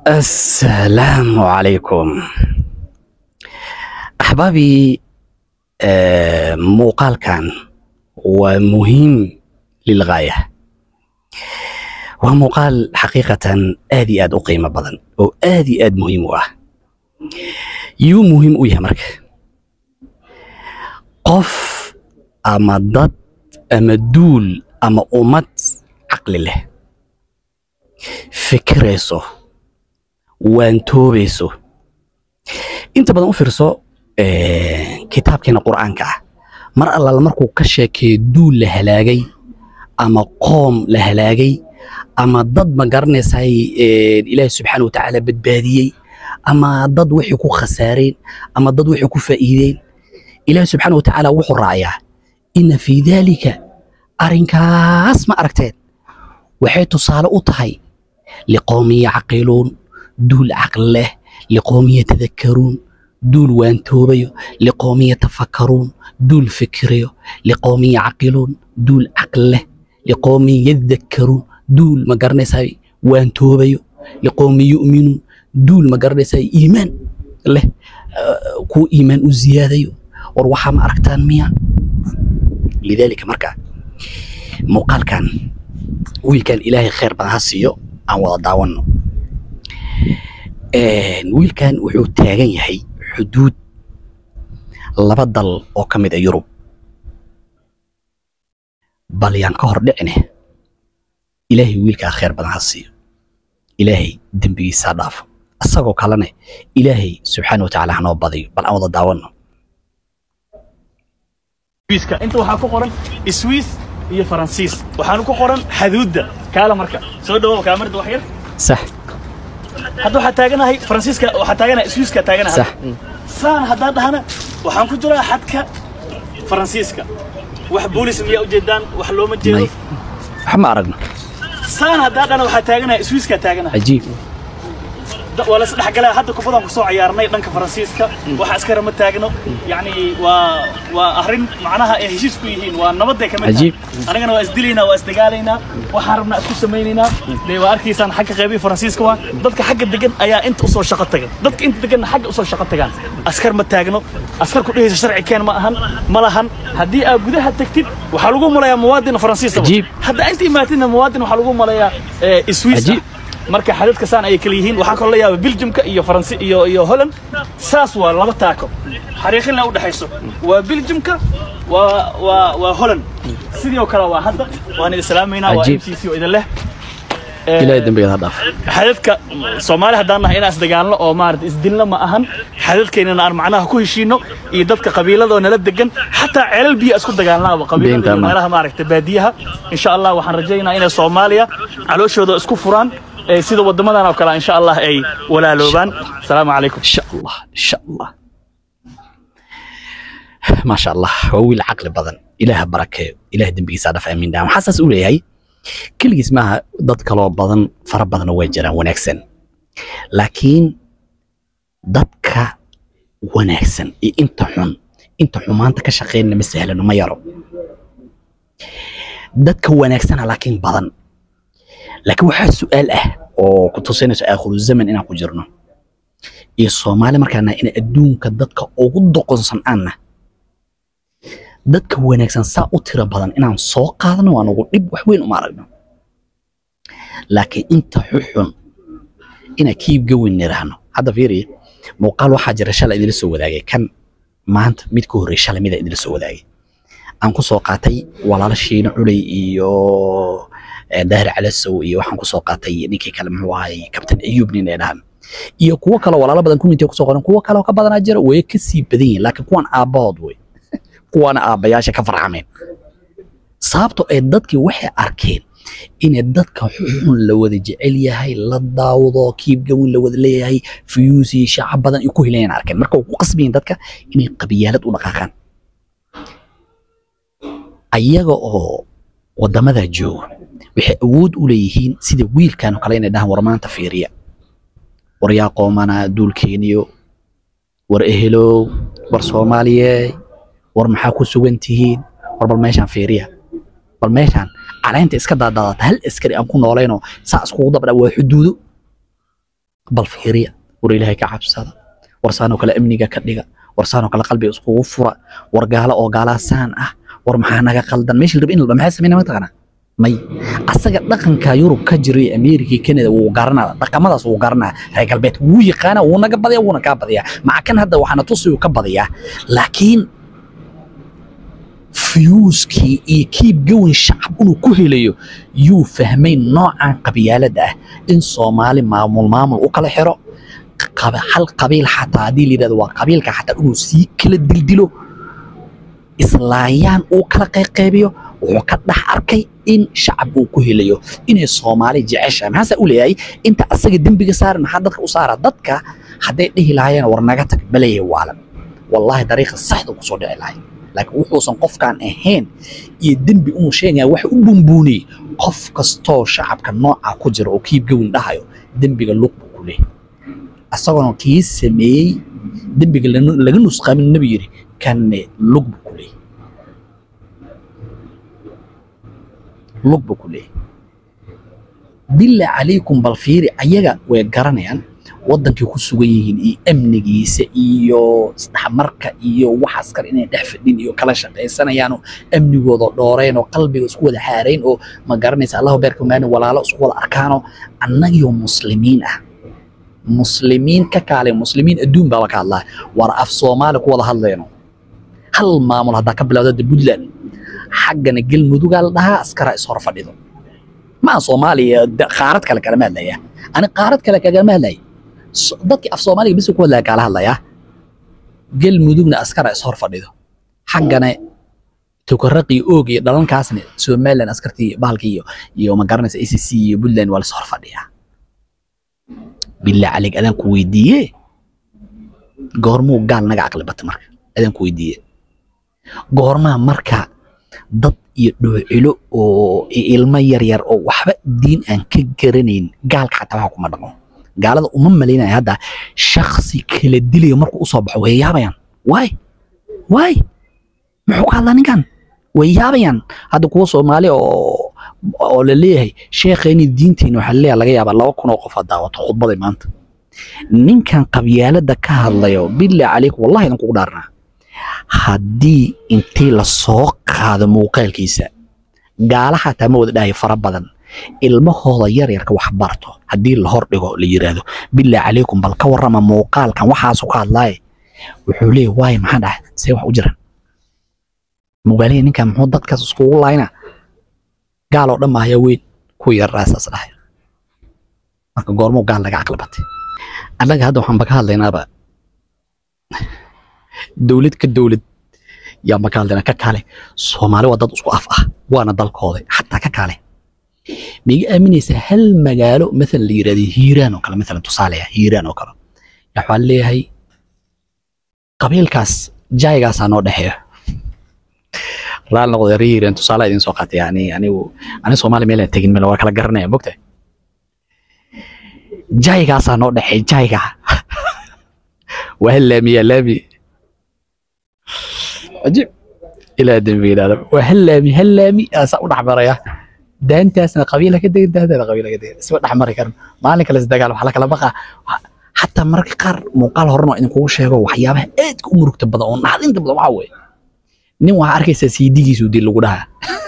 السلام عليكم أحبابي آه، موقال كان ومهم للغاية وموقال حقيقة آدي آد أقيمة بدن أو آدي آد مهم واه يو مهم ويا مرك قف أما ضد أما دول أما أمت عقل له فكريسو waantoobayso inta badan u fiirso kitaabkeena qur'aanka ah mar allaala markuu ka sheekeeyo duul la halaagay ama qoom la halaagay ama dad ma garanaysay ilaahi subxaana wa tacaala badbaadiyey ama dad wixii ku khasaareen ama dad wixii ku faa'iideen ilaahi subxaana wa tacaala wuxuu raacayaa ina fii daalika arrinkaas ma aragteen waxay tusaale u tahay liqowmin yacqiluun duul caqli leh liqowmin yatadakkaruun duul waantoobayo liqowmin yatafakkaruun duul fikirayo liqowmin yacqiluun duul caqli leh liqowmin yadakkaruun duul ma garanaysaa waantoobayo liqowmin yu'minuun duul ma garanaysaa iimaan leh kuwa iimaan u ziyaadayo war waxaa ma aragtaan miya lidaalika marka muuqaalkan wiilkan ilaahay khayr badan ha siiyo aan wada daawanno wiilkan wuxuu taagan yahay xuduud laba dal oo ka mid a yurub bal yaan ka hor dhicine ilaahay wiilkaa khayr badan ha siiyo ilaahay dembigiisaa dhaafo isagoo kalene ilaahay subxaana wa tacaala hanoo badiyo bal aan wada daawanno swiiska inta waxaa ku qoran swiis iyo faransiis waxaana ku qoran xaduudda kaala marka soo dhawow kaamarda wax yar sax hadda waxaa taaganahay faransiiska waxaa taaganahay swiiska taaganahay sax saan haddaan dhahana waxaan ku jiraa xadka faransiiska wax boolis miyaa ujeedaan wax looma jeedo may wax ma aragno saan haddaan dhahana waxaa taaganahay swiiska taaganahay cajiib Da- waa la isdhexgalaa hadda kubadaan ku soo ciyaarnay dhanka faransiiska waxa iskara ma taagno yacni waa waa arrin macnaha ay heshiis ku yihiin waa nabaday kamid Cajiib. anagana waa isdilaynaa waa isdagaalaynaa waxaan rabnaa isku samaynaynaa dee waa arkaysaan xagga qeybii faransiiska waa dadka xagga degan ayaa inta usoo shaqo tagan dadka inta deganna xagga usoo shaqo tagaan askar ma taagno askar ku dhehaysa sharci keen ma ahan ma lahan haddii aad gudaha tagtid waxaa lagu malayaa muwaadin faransiisa Cajiib. hadda inta imaatidna muwaadin waxaa lagu malayaa eh, swiss Cajiib. marka xadadka saan ayay kala yihiin waxaa kaloo la yaaba biljumka iyo faransi iyo iyo holland saas waa laba taako xariiqinna u dhexayso waa biljumka waa waa waa holland sidii oo kale waa hadda waan idin salaamaynaa waa Cajiib. m c c oo idin leh ilaahay dembigeeda ha dhaafo xadadka soomaali haddaan nahay inaan isdagaalno oo maarata isdilno ma ahan xadadkeennana aan macnaha ku heshiino iyo dadka qabiiladoo nala degan xataa ceelal biyo isku dagaalnaaba qabiilada Beenta iyo ma. meelaha maaragta baadiyaha insha allah waxaan rajaynaa inay soomaaliya calooshooda isku furaan ee sida wadamadan oo kale insha allah ay walaaloobaan asalaamu calaykum إن شاء الله إن شاء الله ما شاء الله هو ويل عقل بدن إله بركة إله دنبي صادف أمين دام حاسس أولي هاي كل جسمها ضد كلام بدن فر بدن وجرا ونكسن لكن ضدك ونكسن إيه أنت حن أنت حمان تكشقين مسهل ما يرو ضدك ونكسن لكن بدن لكن واحد سؤال أه أو كنت سنة آخر الزمن إنا كجرنا iyo soomaali markaana in adduunka dadka ugu doqonsan aanna dadka wanaagsan saa u tiro badan inaan soo qaadano waan ugu dhib wax weyn uma aragno laakiin inta xuxun inaan kiibga weyn niraahno hadda fiiriya muuqaal waxaa jira shalay idinla soo wadaagay kan maanta mid ka horreey shalay mida idinla soo wadaagay aan ku soo qaatay walaalo shiino culey iyo eh, daahir calasow iyo waxaan ku soo qaatay ninkii kale muxuu ahay kabtan ayuub nin ay dhahan iyo kuwo kale walaalo badan community kusoo qoran kuwo kale oo ka badanaa jira way ka sii badan yihiin laakiin kuwan aabbahood wey kuwana aabbayaasha ka farcameen sababto ay dadkii waxay arkeen inay dadka xun la wada jecel yahay la daawado kiibgawin la wada leeyahay fuyuusi shacab badan ay ku helayaan arkeen marka way ku qasbayin dadka inay qabiyaalad u dhaqaaqaan ayaga oo wadamada jooga waxay awood u leeyihiin sida wiilkan oo kale inay dhahaan war maanta fiiriya war yaa qoomana duulkeeniyo war ehelow war soomaaliye war maxaa ku sugan tihiin war bal meeshaan fiiriya bal meeshaan caleenta iska daadaadata hal askari aan ku noolayno saa iskugu dabdha waa xuduudo bal fiiriya war ilaahay ka cabsada war saanoo kale amniga ka dhiga war saanoo kale qalbiga iskugu fura war gaalo oo gaalaa saan ah war maxaa naga qaldan meeshii raba in la maxaa sameynaa mataqaanaa may asaga dhaqanka yurub ka jiray america iyo canada wuu garanaa dhaqamadaas wuu garanaa reer galbeed wuu yaqaana wuu naga badaya wuuna kaa badiyaa maca kan hadda waxaana tusi uu ka badiyaa laakiin fiyuuskii iyo kiib gowan shacab inuu ku helayo yuu fahmay noocan qabyaalada ah in soomaali maamul maamul u kala xiro qaba- hal qabiil xataa haddii la yidhahdo waa qabiilka xataa inuu sii kala dildilo islaayaan uu kala qayqaybiyo wuxuu ka dhex arkay in shacab uu ku helayo inay soomaali jeceshahay maxaasaa u leeyahay inta asaga dembiga saaran maxaa dadka u saara dadka hadday dhihi lahaayeen war naga tag balaya waalan wallaahi dariiqa saxda kusoo dhici lahay laakiin wuxuusan qofkaan ahayn iyo dembi inuu sheegaya waxa u bumbuuniyey qof kastoo shacabka nooca ku jira oo kiib gawin dhahayo dembiga lug buu ku leeyahay asagoona kii sameeyey dembiga lana- laga nusqaamin nabi yidhi kanne lug buu ku leeyahay lug buu ku leeyahay bilaa calaykum bal fiiri ayaga way garanayaan waddankay ku sugan yihiin iyo amnigiisa iyo isdhexmarka iyo waxaas kale inay dhex fadhin iyo kala shaqaysanayaanoo amnigooda dhooreen oo qalbiga isku wada xaarayn oo ma garanaysa allahu beerka maani walaalo isku wada arkaanoo annagiyoo muslimiin ah muslimiin ka kaale muslimiin adduun baa ka hadlaa war af soomaali ku wada hadlayno hal maamul haddaa ka bilowda hadda puntland xaggana galmudugaa la dhahaa askara is hor fadhido maa soomaaliya da- qaarad kale kalama hadlaya ani qaarad kale kagama hadlaya So- dadkii af soomaaliga bis ku hadlaya kaala hadlaya galmudugna askara is hor fadhido xaggana tukaraqii oog iyo dhalankaasna somaliland askartii bahalkii iyo iyo ma garanaysa acc iyo puntland waa lis hor fadhiyaa bilaa calig adaan ku weydiiye goormuu gaal naga caqli bata marka adaan ku weydiiye goormaa marka dad iyo dhoocilo oo i- ilmo yaryar oo waxba diin aan ka garanayn gaalka xataa waxa kuma dhaqmo gaalada uma malaynaya hadda shaksi kala dilaya markuu usoo baxo way yaabayaan waay waay muxuu ka hadlaa ninkan way yaabayaan hadda kuwa soomaali oo oo la leeyahay sheekheeni diinteena waxaa leeyahay laga yaabaa laba kun oo qof aa daawato khudbaday maanta ninkan qabyaalada ka hadlayo bilaa calaykum wallahi idin kugu dhaarnaa haddii intii la soo qaado muuqaalkiisa gaala xataa ma wada dhahay fara badan ilmahooda yaryarka wax barto haddii la hor dhigo la yiraahdo bilaa calaykum bal ka warrama muuqaalkan waxaasu ka hadlaaye wuxuu leeyahy waaye maxaa dhahay see wax u jiraan mugaalihi ninkan muxuu dadkaas iskugu laayna gaal oo dhan ma ayaa weyn ku yarraa saas dhahay marka goormuu gaal laga caqli batay annaga hadda waxaan ba ka hadlaynaaba dowlad ka dowlad yaa ma ka hadlaynaa ka kaale soomaali waa dad isku af ah waana dalkooda xataa ka kaale miga aaminaysaa hal magaalo maalan la yidhahdo hiiraan oo kale maalan tusaale ah hiiraan oo kale yaa waxaa leeyahay qabiilkaas jaygaasaa noo dhexeeyo raali noqday reer hiiraan tusaale idin soo qaatay yani anigu ani soomaali meelaan tegin meel waa kala garanaya mogta jaygaasaa noo dhexeeya jayga waa hal laamiya laami عجيب الى دمي هذا وهلامي هلامي اسا ودح مريا دانتاسنا قبيله كده دانتاسنا قبيله كده اسوا دح مري كرم مالك la isdagaal waxa la kala baqa xataa mararka qaar muuqaal horena waa idin kugu sheego waxyaabaha aadka u murugta badan oo naxdinta badan waxaa weeye nin waxaa arkaysaa siidigiisu dil lagu dhahaa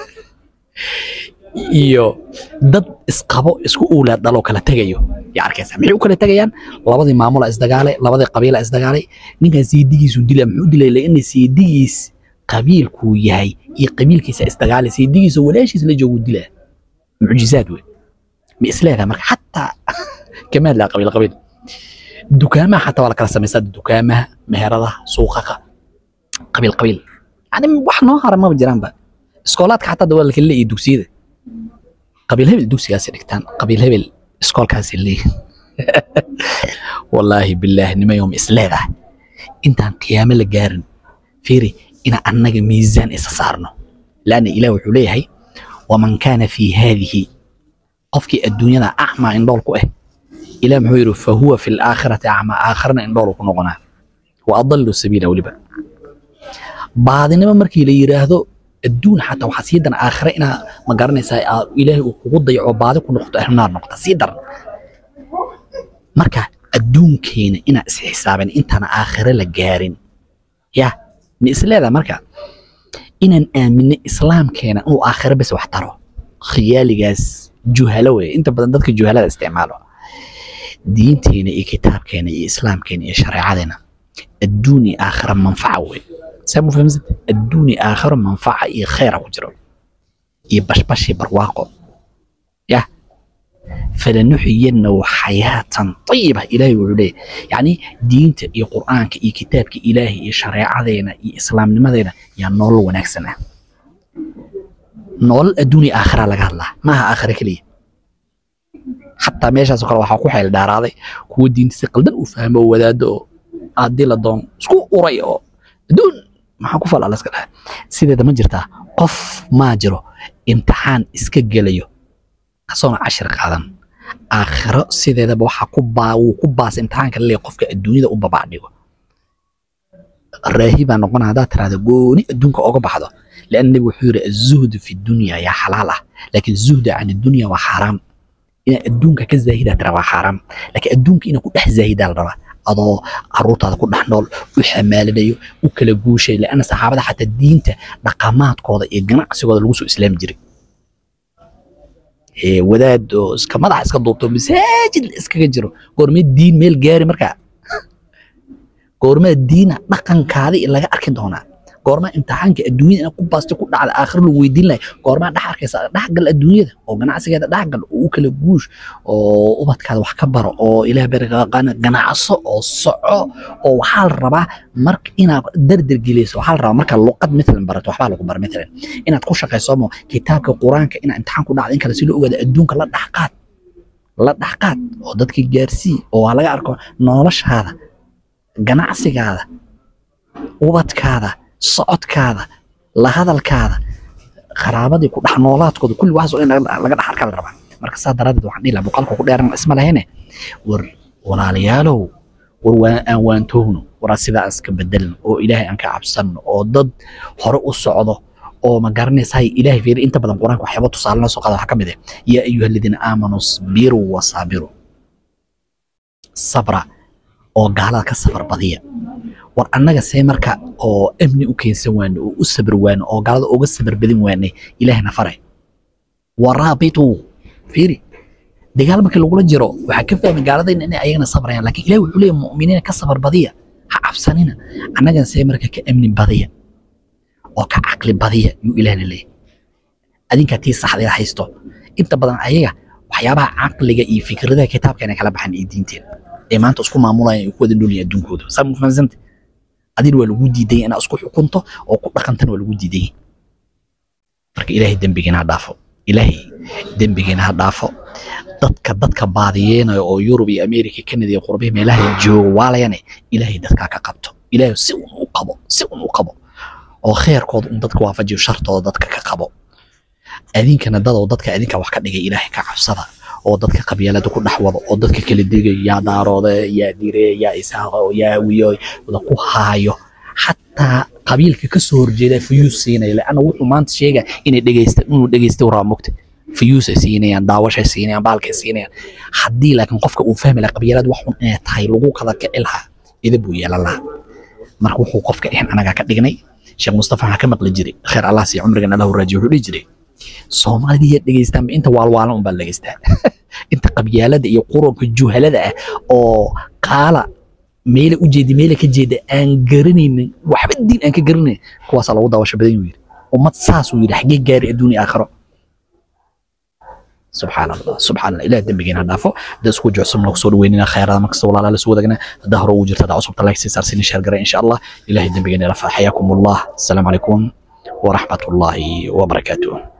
iyo dad isqabo isku uulaad dhaloo kala tegayo yaa arkaysaa maxay u kala tegayaan labadii maamula isdagaalay labadii qabiila isdagaalay ninkan siidigiisu dila muxuu dilay laina siidigiis qabiilkuu yahay iyo qabiilkiisa isdagaalay siidigiisa walaashiis la joogu dilaa mucjizaad wey ma isleedahay marka xataa kama hadlaa qabiil qabiil dukaamaha xataa waa la kala samaysaa dukaamaha meheradaha suuqaqa qabiil qabiil yani wax noo hara maba jiraanba iskoolaadka xataa waa la kala leeyahay dugsiyada qabiil hebel dugsigaasi dhigtaan qabiil hebel iskoolkaasi leeyihin wallaahi bilaahi nimayom isleedahay intaan qiyaamo la gaarin fiiri ina annaga miisaan isa saarno laanna ilaah wuxuu leeyahay waman kaana fii haadihi qofkii adduunyada acmaa indhool ku ah ilaah muxuu yidhi fahuwa fi laakhirati acmaa aakharna indhoolu ku noqonaa wa adallu sabiila weliba baadinimo markii la yidhaahdo adduun xataa waxaa sii daran aakhire inaa ma garanaysaa aa ilaahay uu kugu dayaco baadi ku noqoto ahlunaar noqota sii daran marka adduunkeena inaan isxisaabin intaan aakhire la gaarin ya ma isleedaa marka inaan aaminno islaamkeena inuu aakhire bes wax taro khiyaaligaas juhalo wey inta badan dadka juhalada isticmaalo diinteena iyo kitaabkeena iyo islaamkeena iyo shareecadeena adduun iyo aakhira manfaca wey saa mu fahamsad adduun iyo aakhiro manfaca iyo khayra ku jiro iyo bashbash iyo barwaaqo yah falanuxiyanahu xayaatan ayiba ilaahay wuxuu leeyahy yacni diinta iyo qur'aanka iyo kitaabka ilaahay iyo shareecadeena iyo islaamnimadeena yaa nolol wanaagsan ah nolol adduun iyo aakhira laga hadlaa maaha aakhira keliya xataa meeshaas oo kale waxaa ku xeel dhaaraaday kuwa diinta si qaldan u fahmo oo wadaado oo haddii la doono isku uray oo adduun maxaa ku falaa laska dhaha sideeda ma jirtaa qof maa jiro imtixaan iska gelayo kasoona cashir qaadan aakhiro sideedaba waxaa ku baa wuu ku baasa imtixaanka laleeyahay qofka adduunyada u babacdhigo raahi baa noqona haddaad tirahdo gooni adduunka oga baxdo لأن النبي وحير الزهد في الدنيا يا حلالة لكن الزهد عن الدنيا وحرام إن الدنيا كزاهدة ترى حرام لكن الدنيا إن كل زاهدة الربا adoo caruurtaada ku dhex nool u xamaalinayo u kala guushay laana saxaabada xataa diinta dhaqamaadkooda iyo ganacsigooda lagu soo islaami jiray wadaad oo iska madaxa iska duubto masaajid la iskaga jiro goormee diin meel gaari markaa goormee diina dhaqankaadi laga arki doonaa goormaa imtixaanka adduunyada inaad ku baasto ku dhacda aakhir lagu weydiin lahay goormaa dhex arkaysa dhexgal adduunyada oo ganacsigeeda dhexgal oo u kala guush oo ubadkaada wax ka baro oo ilaah baraqaana ganacso oo soco oo waxaa la rabaa marka inaad dardar geliyso waxaa la rabaa marka luqad matalan barato waxbaa lagu bara matalan inaad ku shaqayso mo kitaabka qur-aanka inaad imtixaan ku dhacdo in kale si loo ogaado adduunka la dhexqaad la dhexqaad oo dadka gaarsii oo waa laga arko noloshaada ganacsigaada ubadkaada socodkaada la hadalkaada qaraabadii ku dhex noolaadkooda kulli waxaas oo in laga dhex arkaa la rabaa marka saa daraaddeed waxaan dhihi lahaa boqolka ku dheeran isma lahayne war walaalayaalow war waan aan waantoogno waraa sidaa aan iska bedelno oo ilaahay aan ka cabsanno oo dad hore u socdo oo ma garanaysahay ilaahay fiiri inta badan qur-aanka waxyaaba tusaale noo soo qaada waxaa ka mid ah yaa ayuha aladiina aamanuu sbiruu wasaabiruu sabra oo gaalada ka sabar badiya war annaga see marka oo amni u keensan waano oo u sabir waano oo gaalada uga sabar badin waanay ilaahna fare waraabitu fiiri dagaal markii lagula jiro waxaa ka fahmay gaaladayna inay ayagana sabrayaan laakiin ilahi wuxuu leeyahay mu'miniina ka sabar badiya ha cabsanina annagana see marka ka amni badiya oo ka caqli badiya yuu ilaahna leeyahay adinkaa tii saxdeeda haysto inta badan ayaga waxyaabaha caqliga iyo fikradaha kitaabkeena kala baxan iyo diinteena ee maanta isku maamulayaan ay ku wada noolyihin adduunkooda saa ma fahamsanta adina waa lagu diidan inaad isku xukunto oo ku dhaqantana waa lagu diidan marka ilaahay dembigiina ha dhaafo ilaahay dembigiina ha dhaafo dadka dadka baadiyeenaya oo yurub iyo america canada iyo qurbihi meelaha jooga waalayane ilaahay dadkaa ka qabto ilaahay si un u qabo si un u qabo oo kheerkooda un dadka waafajiyo shartooda dadka ka qabo adinkana dadoo dadka adinka wax ka dhigay ilaahay ka cabsada oo dadka qabyaalada ku dhex wado oo dadka kala digay yaa daaroode yaa dire yaa isaaqo yaa wiyo wada ku haayo xataa qabiilka ka soo horjeeda fayuus siinaya leanna wuxuu maanta sheega inay dhegeysta inuu dhegeysta waraa mogta fayuusay siinayaan daawashay siinayaan baalkay siinayaan haddii laakiin qofka uu fahmi lahaa qabyaalada wax un inay tahay lagu kala kici lahaa ida buu yeelan lahaa marka wuxuu qofka ahan anagaa ka dhignay sheekh mustafa waxaa ka maqli jiray kheer allah sii cumrigan allahu raajiyo wuxuu dhihi jiray soomaalida yaa dhegeystaanba inta waalwaalan unbaa la dhegeystaa inta qabyaalada iyo quranka juhalada ah oo qaala meela u jeeda meela ka jeeda aan garanaynin waxba diin aan ka garanayn kuwaasaa lagu daawasho badan yuu yidhi ummad saasuu yidhi xaggee gaari adduun iyo aakhiro subxaan allah subxaan allah ilaah dembigeena ha dhaafo hadda isku jocsobna kusoo dhaweynina khayraada markasta walaalaa la soo wadagna haddaa hore ugu jirta haddaa cusubta like sii saarsiini sheer garay insha allah ilahay dembigeena ilafa xayaakum allah asalaamu calaykum waraxmat ullaahi wabarakaatuh